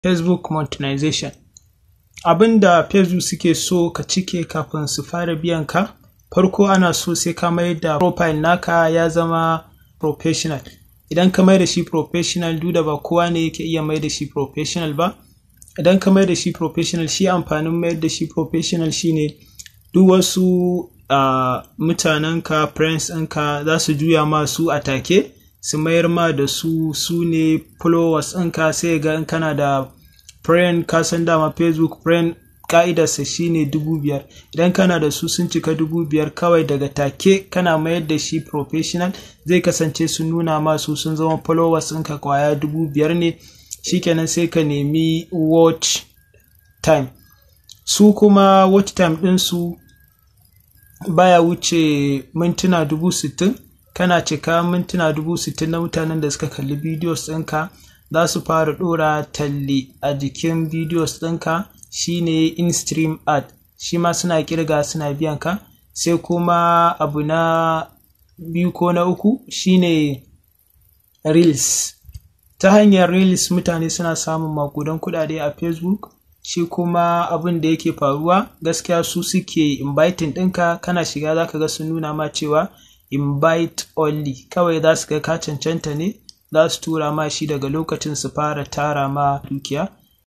facebook monetization abin da facebook suke so ka cike kafin su fara biyan ka farko ana so sai ka mai da profile naka ya zama professional idan ka mai da shi professional duk da ba kowa ne yake iya mai da shi professional ba idan ka mai da shi professional shi amfanin mayar da shi professional shine duk wasu uh, mutanenka friends ɗinka za su juya ma su a take su mayar ma da su su ne followers ɗinka sai ga in kana da friend ka san dama facebook friend ka'idarsa shine dubu biyar idan kana da su sun cika dubu biyar kawai daga take kana mayar da shi professional zai kasance sun nuna masu sun zama followers ɗinka kwaya dubu biyar ne shikenan sai ka nemi watch time su kuma watch time ɗinsu baya wuce mintuna dubu sittin kana cika mintuna dubu sittin na mutanen da suka kalli videos ɗinka za su fara ɗora talle a jikin videos ɗinka shine in-stream ad shi ma suna kirga suna biyan ka sai kuma abu na biyu ko na uku shine reels ta hanyar reels mutane suna samun makudan kuɗaɗe a facebook shi kuma abin da yake faruwa gaskiya su suke inviting ɗinka kana shiga za ka ga sun nuna ma cewa invite only kawai za su ga ka cancanta ne za su tura ma shi daga lokacin su fara tara ma dukiya